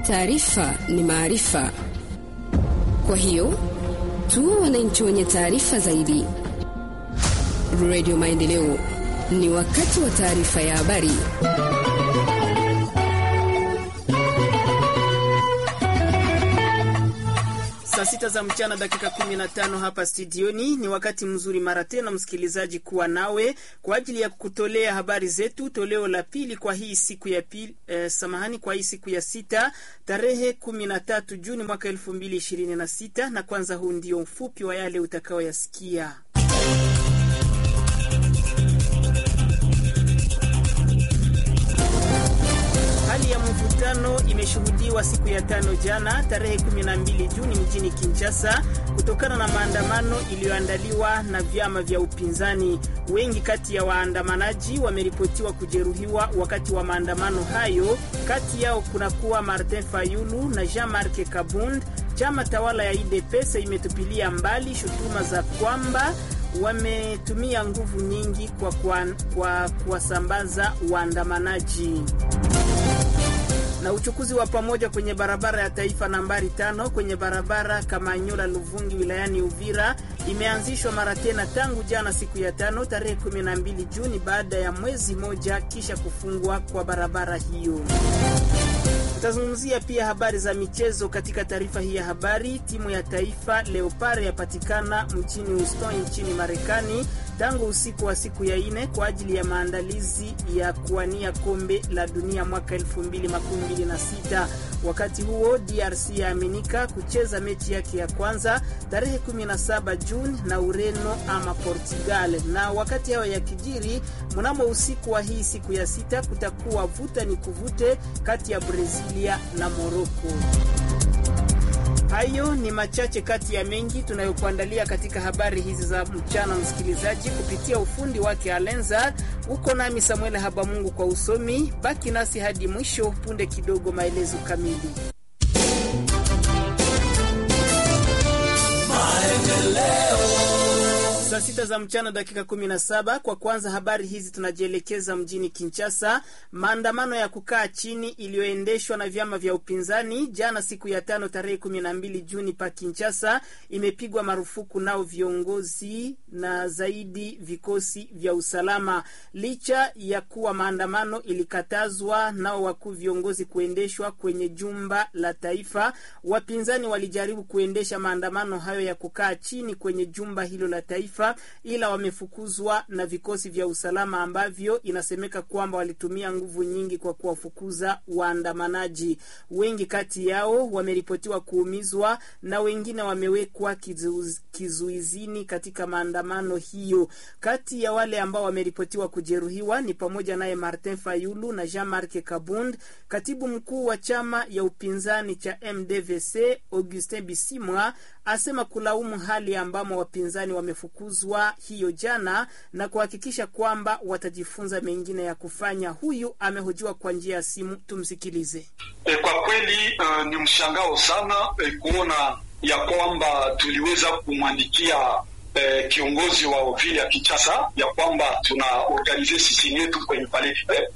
Taarifa ni maarifa, kwa hiyo tuwe wananchi wenye taarifa zaidi. Radio Maendeleo, ni wakati wa taarifa ya habari. Saa sita za mchana dakika 15 hapa studioni. Ni wakati mzuri mara tena, msikilizaji, kuwa nawe kwa ajili ya kutolea habari zetu, toleo la pili kwa hii siku ya pili, eh, samahani, kwa hii siku ya sita tarehe 13 Juni mwaka 2026. Na kwanza, huu ndio mfupi wa yale utakaoyasikia. Hali ya mvutano imeshuhudiwa siku ya tano jana tarehe 12 Juni mjini Kinshasa kutokana na maandamano iliyoandaliwa na vyama vya upinzani. Wengi kati ya waandamanaji wameripotiwa kujeruhiwa wakati wa maandamano hayo. Kati yao kunakuwa Martin Fayulu na Jean-Marc Kabund. Chama tawala ya UDPS imetupilia mbali shutuma za kwamba wametumia nguvu nyingi kwa kwa kuwasambaza waandamanaji na uchukuzi wa pamoja kwenye barabara ya taifa nambari tano kwenye barabara Kamanyola Luvungi wilayani Uvira imeanzishwa mara tena tangu jana siku ya tano tarehe 12 Juni baada ya mwezi moja kisha kufungwa kwa barabara hiyo. Tutazungumzia pia habari za michezo katika taarifa hii ya habari. Timu ya taifa Leopard yapatikana mjini Houston nchini Marekani tangu usiku wa siku ya ine kwa ajili ya maandalizi ya kuwania kombe la dunia mwaka 2026. Wakati huo DRC yaaminika kucheza mechi yake ya kwanza tarehe 17 Juni na Ureno ama Portugal. Na wakati hayo ya kijiri, mnamo usiku wa hii siku ya sita kutakuwa vuta ni kuvute kati ya Brezilia na Morocco. Hayo ni machache kati ya mengi tunayokuandalia katika habari hizi za mchana, msikilizaji, kupitia ufundi wake Alenza. Uko nami Samuel Habamungu kwa usomi. Baki nasi hadi mwisho, punde kidogo maelezo kamili. Saa sita za mchana dakika 17. Kwa kwanza habari hizi tunajielekeza mjini Kinshasa. Maandamano ya kukaa chini iliyoendeshwa na vyama vya upinzani jana siku ya tano tarehe 12 Juni pa Kinshasa imepigwa marufuku nao viongozi na zaidi vikosi vya usalama. Licha ya kuwa maandamano ilikatazwa nao wakuu viongozi kuendeshwa kwenye jumba la taifa, wapinzani walijaribu kuendesha maandamano hayo ya kukaa chini kwenye jumba hilo la taifa ila wamefukuzwa na vikosi vya usalama ambavyo inasemeka kwamba walitumia nguvu nyingi kwa kuwafukuza waandamanaji. Wengi kati yao wameripotiwa kuumizwa na wengine wamewekwa kizuiz, kizuizini katika maandamano hiyo. Kati ya wale ambao wameripotiwa kujeruhiwa ni pamoja naye Martin Fayulu na Jean-Marc Kabund. Katibu mkuu wa chama ya upinzani cha MDVC Augustin Bisimwa asema kulaumu hali ambamo wapinzani wamefukuzwa hiyo jana na kuhakikisha kwamba watajifunza mengine ya kufanya. Huyu amehojiwa kwa njia ya simu, tumsikilize. E, kwa kweli uh, ni mshangao sana e, kuona ya kwamba tuliweza kumwandikia e, kiongozi wa vile ya Kinshasa ya kwamba tuna organize sisi yetu kwenye pale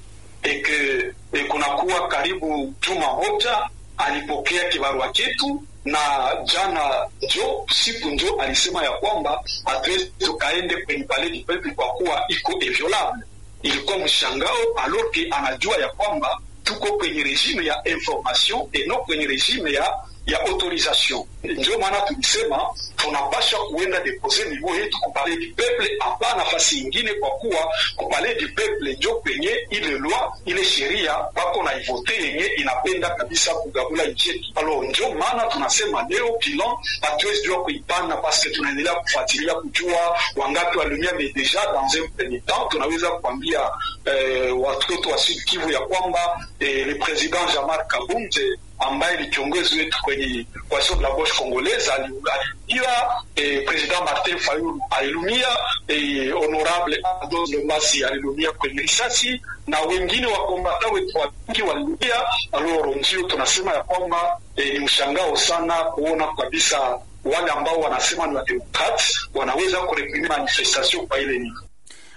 eke e, kunakuwa karibu juma moja alipokea kibarua chetu na jana njo siku njo alisema ya kwamba hatuwezi tukaende kwenye palais du peuple kwa kuwa iko inviolable. Ilikuwa mshangao aloke anajua ya kwamba tuko kwenye regime ya information et non kwenye regime ya ya autorisation. Ndio maana tulisema tunapasha kuenda depose niveau yetu ku palais du peuple, hapa nafasi ingine, kwa kuwa ku palais du peuple njo kwenye ile loi ile sheria bako na ivote yenye inapenda kabisa kugabula nchi yetu. Alors njo maana tunasema leo bilan hatuwezi jua kuipana, paske tunaendelea kufuatilia kujua wangapi walumia, mais deja dans un premier temps tunaweza kuambia eh, watoto wa Sud Kivu ya kwamba eh, le president Jean-Marc Kabunde ambaye ni kiongozi wetu kwenye coalition de la gauche congolaise alilumia, eh, president Martin Fayulu alilumia, eh, honorable Ados Lomasi alilumia kwenye risasi na wengine wakombata wetu wengi walilumia. Alors ndio tunasema ya kwamba eh, ni mshangao sana kuona kabisa wale ambao wanasema ni wademokrati wanaweza kureprime manifestation kwa ile nini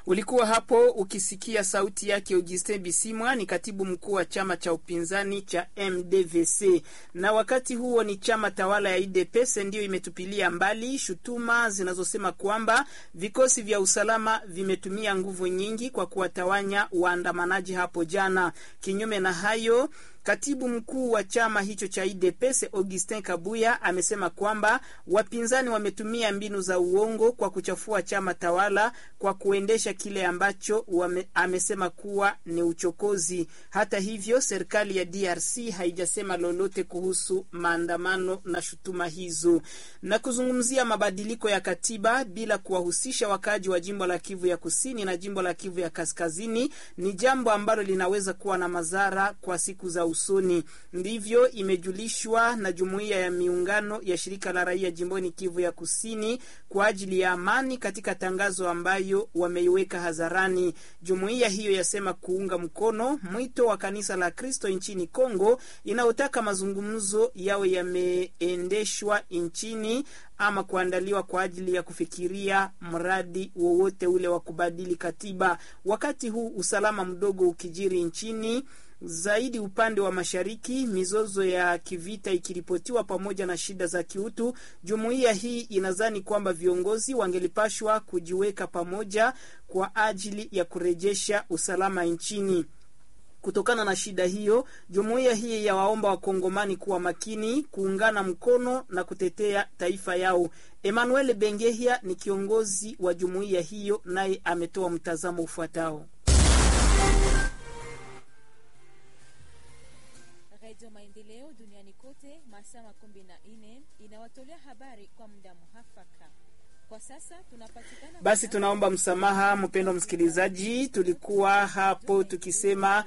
Ulikuwa hapo ukisikia sauti yake Augustin Bisimwa, ni katibu mkuu wa chama cha upinzani cha MDVC. Na wakati huo ni chama tawala ya UDPS ndiyo imetupilia mbali shutuma zinazosema kwamba vikosi vya usalama vimetumia nguvu nyingi kwa kuwatawanya waandamanaji hapo jana. Kinyume na hayo Katibu mkuu wa chama hicho cha UDPS Augustin Kabuya amesema kwamba wapinzani wametumia mbinu za uongo kwa kuchafua chama tawala kwa kuendesha kile ambacho wame, amesema kuwa ni uchokozi. Hata hivyo, serikali ya DRC haijasema lolote kuhusu maandamano na shutuma hizo. Na kuzungumzia mabadiliko ya katiba bila kuwahusisha wakaaji wa jimbo la Kivu ya Kusini na jimbo la Kivu ya Kaskazini ni jambo ambalo linaweza kuwa na madhara kwa siku za usoni. Ndivyo imejulishwa na jumuiya ya miungano ya shirika la raia jimboni Kivu ya Kusini kwa ajili ya amani katika tangazo ambayo wameiweka hadharani. Jumuiya hiyo yasema kuunga mkono mwito wa kanisa la Kristo nchini Kongo inayotaka mazungumzo yawe yameendeshwa nchini ama kuandaliwa kwa ajili ya kufikiria mradi wowote ule wa kubadili katiba, wakati huu usalama mdogo ukijiri nchini zaidi upande wa mashariki, mizozo ya kivita ikiripotiwa pamoja na shida za kiutu. Jumuiya hii inadhani kwamba viongozi wangelipashwa kujiweka pamoja kwa ajili ya kurejesha usalama nchini. Kutokana na shida hiyo, jumuiya hii yawaomba wakongomani kuwa makini, kuungana mkono na kutetea taifa yao. Emmanuel Bengehia ni kiongozi wa jumuiya hiyo, naye ametoa mtazamo ufuatao. Radio Maendeleo duniani kote masaa makumi na nne inawatolea habari kwa muda muhafaka. Kwa sasa tunapatikana. Basi tunaomba msamaha, mpendo msikilizaji, tulikuwa hapo tukisema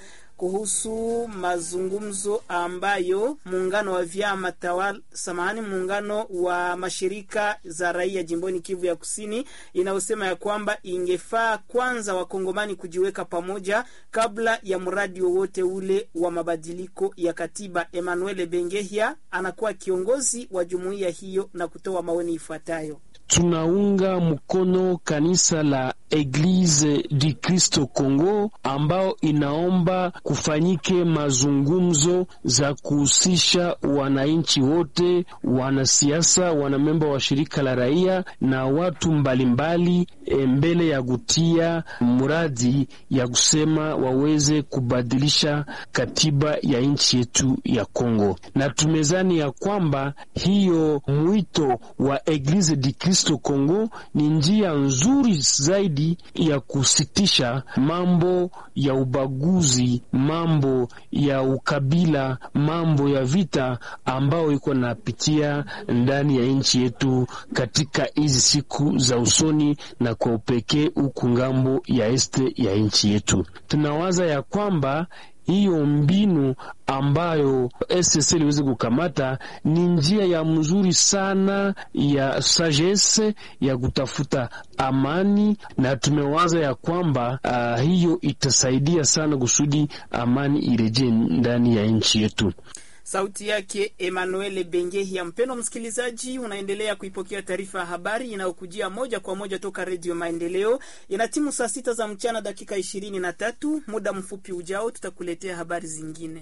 kuhusu mazungumzo ambayo muungano wa vyama tawala, samahani, muungano wa mashirika za raia jimboni Kivu ya Kusini inayosema ya kwamba ingefaa kwanza wakongomani kujiweka pamoja kabla ya mradi wowote ule wa mabadiliko ya katiba. Emmanuel Bengehia anakuwa kiongozi wa jumuiya hiyo na kutoa maoni ifuatayo. Tunaunga mkono kanisa la Eglise du Kristo Congo ambao inaomba kufanyike mazungumzo za kuhusisha wananchi wote, wanasiasa, wanamemba wa shirika la raia na watu mbalimbali mbali, mbele ya kutia mradi ya kusema waweze kubadilisha katiba ya nchi yetu ya Kongo, na tumezani ya kwamba hiyo mwito wa Eglise du Kristo Kongo ni njia nzuri zaidi ya kusitisha mambo ya ubaguzi, mambo ya ukabila, mambo ya vita ambayo iko napitia ndani ya nchi yetu katika hizi siku za usoni, na kwa upekee huku ngambo ya este ya nchi yetu. Tunawaza ya kwamba hiyo mbinu ambayo SSL iliweze kukamata ni njia ya mzuri sana ya sagesse ya kutafuta amani, na tumewaza ya kwamba uh, hiyo itasaidia sana kusudi amani irejee ndani ya nchi yetu. Sauti yake Emmanuel Bengehia. Mpendo msikilizaji, unaendelea kuipokea taarifa ya habari inayokujia moja kwa moja toka Redio Maendeleo. Ina timu saa sita za mchana dakika ishirini na tatu. Muda mfupi ujao tutakuletea habari zingine.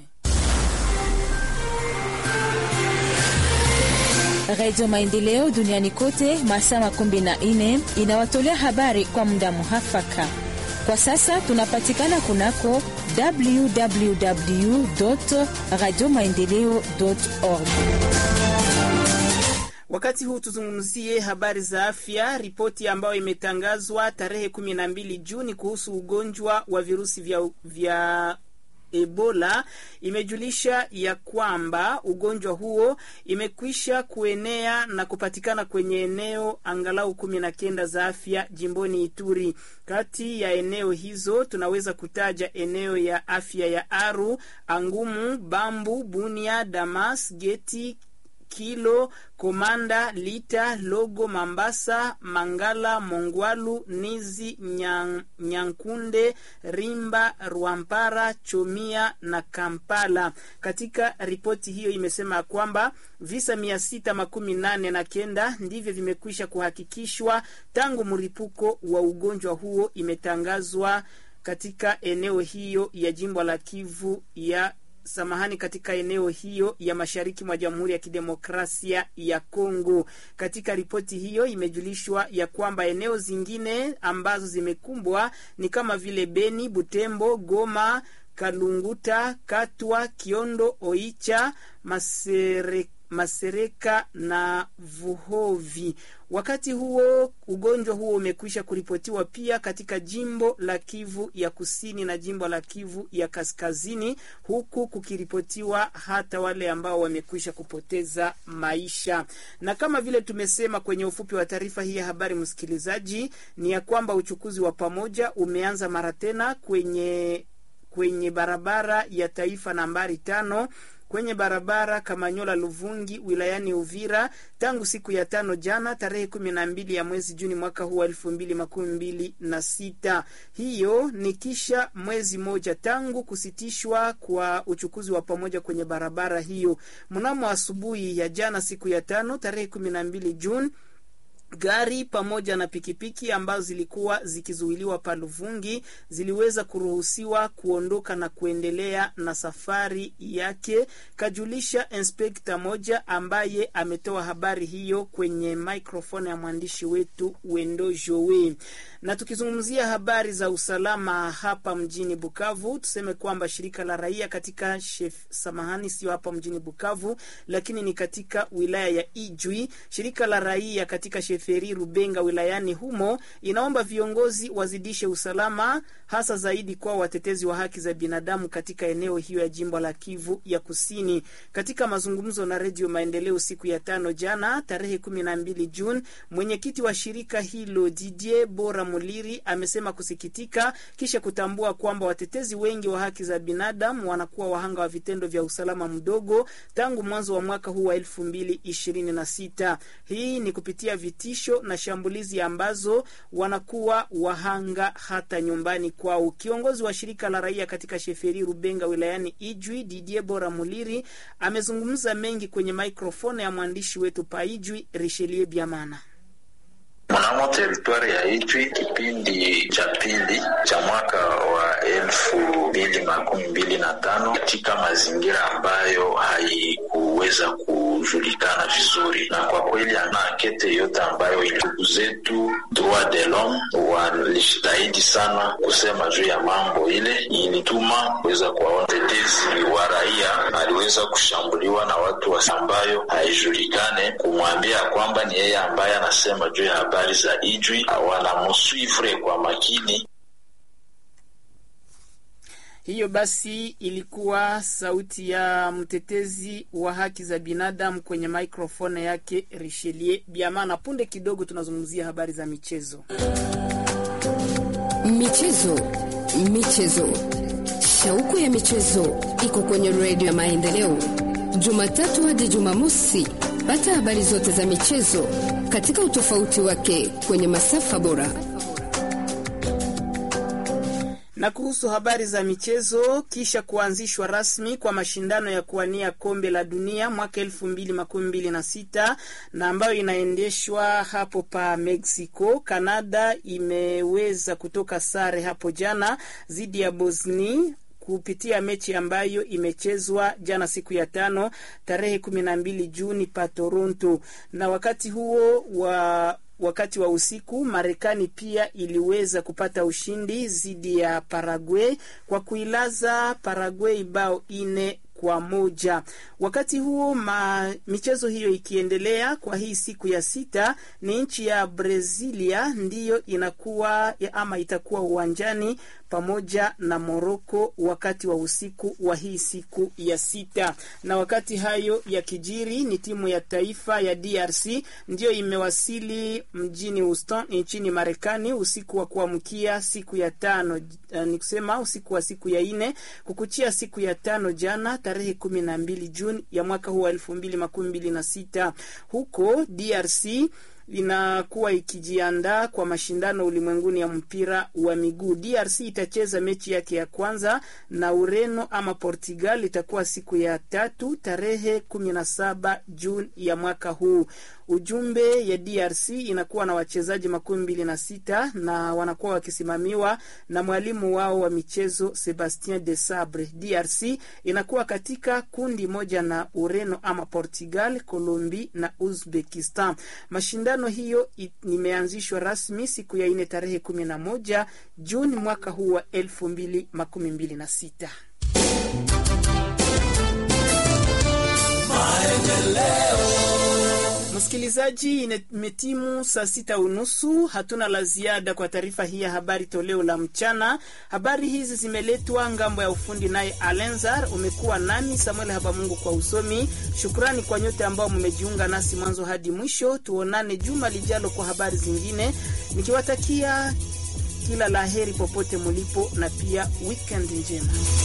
Redio Maendeleo duniani kote masaa makumi na nne inawatolea habari kwa muda muhafaka. Kwa sasa tunapatikana kunako www radio maendeleo org. Wakati huu tuzungumzie habari za afya. Ripoti ambayo imetangazwa tarehe kumi na mbili Juni kuhusu ugonjwa wa virusi vya, vya Ebola imejulisha ya kwamba ugonjwa huo imekwisha kuenea na kupatikana kwenye eneo angalau kumi na kenda za afya jimboni Ituri. Kati ya eneo hizo tunaweza kutaja eneo ya afya ya Aru, Angumu, Bambu, Bunia, Damas, Geti, Kilo, Komanda, Lita, Logo, Mambasa, Mangala, Mongwalu, Nizi, Nyang, Nyankunde, Rimba, Rwampara, Chomia na Kampala. Katika ripoti hiyo imesema kwamba visa mia sita makumi nane na kenda ndivyo vimekwisha kuhakikishwa tangu mlipuko wa ugonjwa huo imetangazwa katika eneo hiyo ya jimbo la Kivu ya samahani, katika eneo hiyo ya mashariki mwa Jamhuri ya Kidemokrasia ya Kongo. Katika ripoti hiyo imejulishwa ya kwamba eneo zingine ambazo zimekumbwa ni kama vile Beni, Butembo, Goma, Kalunguta, Katwa, Kiondo, Oicha, Masere, Masereka na Vuhovi. Wakati huo ugonjwa huo umekwisha kuripotiwa pia katika jimbo la Kivu ya kusini na jimbo la Kivu ya kaskazini, huku kukiripotiwa hata wale ambao wamekwisha kupoteza maisha. Na kama vile tumesema kwenye ufupi wa taarifa hii ya habari, msikilizaji, ni ya kwamba uchukuzi wa pamoja umeanza mara tena kwenye kwenye barabara ya taifa nambari tano kwenye barabara Kamanyola Luvungi wilayani Uvira tangu siku ya tano jana tarehe kumi na mbili ya mwezi Juni mwaka huu wa elfu mbili makumi mbili na sita. Hiyo ni kisha mwezi moja tangu kusitishwa kwa uchukuzi wa pamoja kwenye barabara hiyo. Mnamo asubuhi ya jana siku ya tano tarehe kumi na mbili Juni gari pamoja na pikipiki ambazo zilikuwa zikizuiliwa pa Luvungi ziliweza kuruhusiwa kuondoka na kuendelea na safari yake, kajulisha inspekta moja ambaye ametoa habari hiyo kwenye microphone ya mwandishi wetu Wendo Jowe. Na tukizungumzia habari za usalama hapa mjini Bukavu, tuseme kwamba shirika la raia katika shef, samahani, sio hapa mjini Bukavu, lakini ni katika wilaya ya Ijwi, shirika la raia katika Sheferi Rubenga wilayani humo inaomba viongozi wazidishe usalama hasa zaidi kwa watetezi wa haki za binadamu katika eneo hiyo ya jimbo la Kivu ya Kusini. Katika mazungumzo na Redio Maendeleo siku ya tano jana tarehe kumi na mbili Juni, mwenyekiti wa shirika hilo Didier Bora Muliri amesema kusikitika kisha kutambua kwamba watetezi wengi wa haki za binadamu wanakuwa wahanga wa vitendo vya usalama mdogo tangu mwanzo wa mwaka huu wa elfu mbili ishirini na sita. Hii ni kupitia vitisho na shambulizi ambazo wanakuwa wahanga hata nyumbani kwao. Kiongozi wa shirika la raia katika Sheferi Rubenga wilayani Ijwi, Didier Bora Muliri amezungumza mengi kwenye mikrofoni ya mwandishi wetu pa Ijwi, Richelieu Biamana. Mnamo teritwari ya Ijwi, kipindi cha pili cha mwaka wa elfu mbili makumi mbili na tano katika mazingira ambayo haikuweza kujulikana vizuri, na kwa kweli ana ankete yote ambayo ndugu zetu droit de l'homme walishitahidi sana kusema juu ya mambo ile, ilituma kuweza kuwaona tetezi wa raia aliweza kushambuliwa na watu wa ambayo haijulikane, kumwambia kwamba ni yeye ambaye anasema juu ya habari za Ijwi, wanamuswivre kwa makini. Hiyo basi ilikuwa sauti ya mtetezi wa haki za binadamu kwenye maikrofoni yake Richelieu Biamana. Punde kidogo tunazungumzia habari za michezo. Michezo, michezo, shauku ya michezo iko kwenye redio ya Maendeleo, Jumatatu hadi Jumamosi. Pata habari zote za michezo katika utofauti wake kwenye masafa bora na kuhusu habari za michezo, kisha kuanzishwa rasmi kwa mashindano ya kuwania kombe la dunia mwaka elfu mbili makumi mbili na sita na ambayo inaendeshwa hapo pa Mexico, Canada imeweza kutoka sare hapo jana dhidi ya Bosnia kupitia mechi ambayo imechezwa jana siku ya tano tarehe kumi na mbili Juni pa Toronto, na wakati huo wa wakati wa usiku Marekani pia iliweza kupata ushindi dhidi ya Paraguay kwa kuilaza Paraguay bao ine kwa moja. Wakati huo ma, michezo hiyo ikiendelea kwa hii siku ya sita, ni nchi ya Brazilia ndiyo inakuwa ama itakuwa uwanjani pamoja na Moroko wakati wa usiku wa hii siku ya sita. Na wakati hayo ya kijiri, ni timu ya taifa ya DRC ndiyo imewasili mjini Houston nchini Marekani usiku wa kuamkia siku ya tano, uh, ni kusema usiku wa siku ya ine kukuchia siku ya tano jana tarehe kumi na mbili Juni ya mwaka huu wa elfu mbili makumi mbili na sita huko DRC inakuwa ikijiandaa kwa mashindano ulimwenguni ya mpira wa miguu. DRC itacheza mechi yake ya kwanza na Ureno ama Portugal, itakuwa siku ya tatu tarehe kumi na saba Juni ya mwaka huu. Ujumbe ya DRC inakuwa na wachezaji makumi mbili na sita na wanakuwa wakisimamiwa na mwalimu wao wa michezo Sebastien de Sabre. DRC inakuwa katika kundi moja na Ureno ama Portugal, Colombia na Uzbekistan. Mashindano hiyo imeanzishwa rasmi siku ya ine tarehe kumi na moja Juni mwaka huu wa elfu mbili makumi mbili na sita. Msikilizaji, imetimu saa sita unusu. Hatuna la ziada kwa taarifa hii ya habari toleo la mchana. Habari hizi zimeletwa ngambo ya ufundi naye Alenzar. Umekuwa nami Samuel Habamungu kwa usomi. Shukrani kwa nyote ambao mmejiunga nasi mwanzo hadi mwisho. Tuonane juma lijalo kwa habari zingine, nikiwatakia kila la heri popote mulipo, na pia weekend njema.